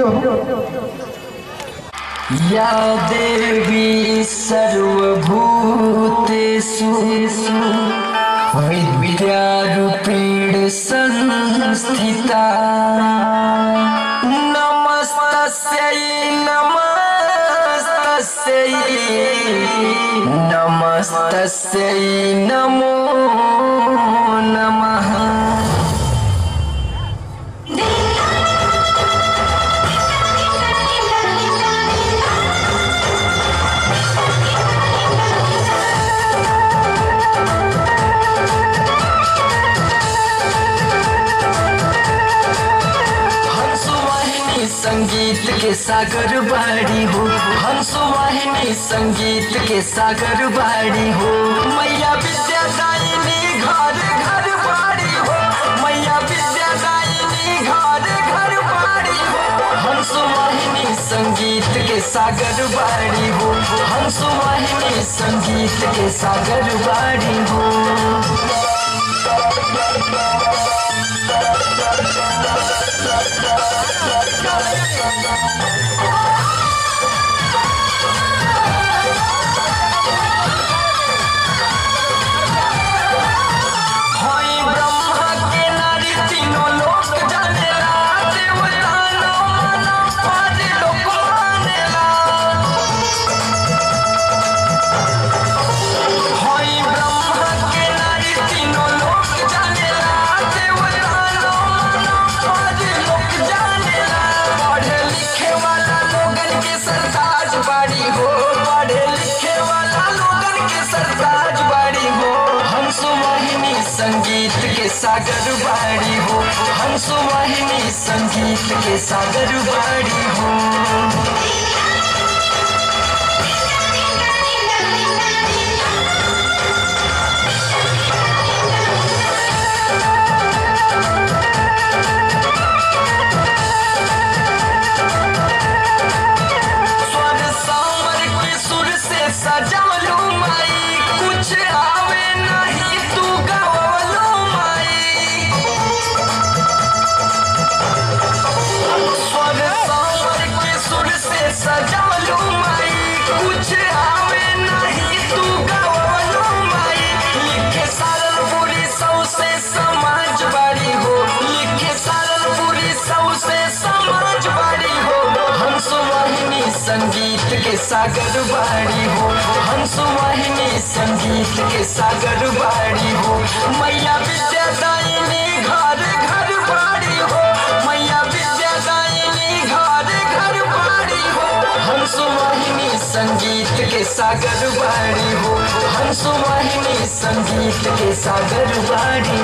या देवी सर्वभूतेषु विद्यारूपेण संस्थिता नमस्तस्यै नमस्तस्यै नमस्तस्यै नमो नमः हंसवाहिनी संगीत के सागर बाड़ी हो हंसवाहिनी संगीत के सागर बाड़ी हो मैया विद्या दायिनी घर घर बाड़ी हो मैया विद्या दायिनी घर घर बाड़ी हो हंसवाहिनी संगीत के सागर बाड़ी हो हंसवाहिनी संगीत के सागर बाड़ी हो होई ब्रह्मा के नारी तीनों लोक जानेला देवता नो मानो पाद लोक मानेला होई ब्रह्मा के नारी तीनों लोक जानेला देवता नो मानो पाद लोक जानेला पढ़े लिखे वाला लोगन के सरताज बाड़ी हो पढ़े लिखे वाला लोगन के सरताज बाड़ी हो हंस वाहिनी संगीत के सागर बाड़ी हो हंस वाहिनी संगीत के सागर बाड़ी हो स्वर सांवर के सुर से सजावलो माई कुछ आवे नहीं तू गावलो माई स्वर सांवर के सुर से सजावलो माई कुछ आवे नहीं तू गावलो माई लिखे सारल पूरी सौ से समाज बाड़ी हो लिखे सारल पूरी सौ से समाज बाड़ी हो हंस वाहिनी संगीत के सागर बाड़ी हो हंस वाहिनी संगीत के सागर बाड़ी हो मैया विद्या दायिनी घर घर बाड़ी हो मैया विद्या दायिनी घर घर बाड़ी हो हंस वाहिनी संगीत के सागर बाड़ी हो हंस वाहिनी संगीत के सागर बाड़ी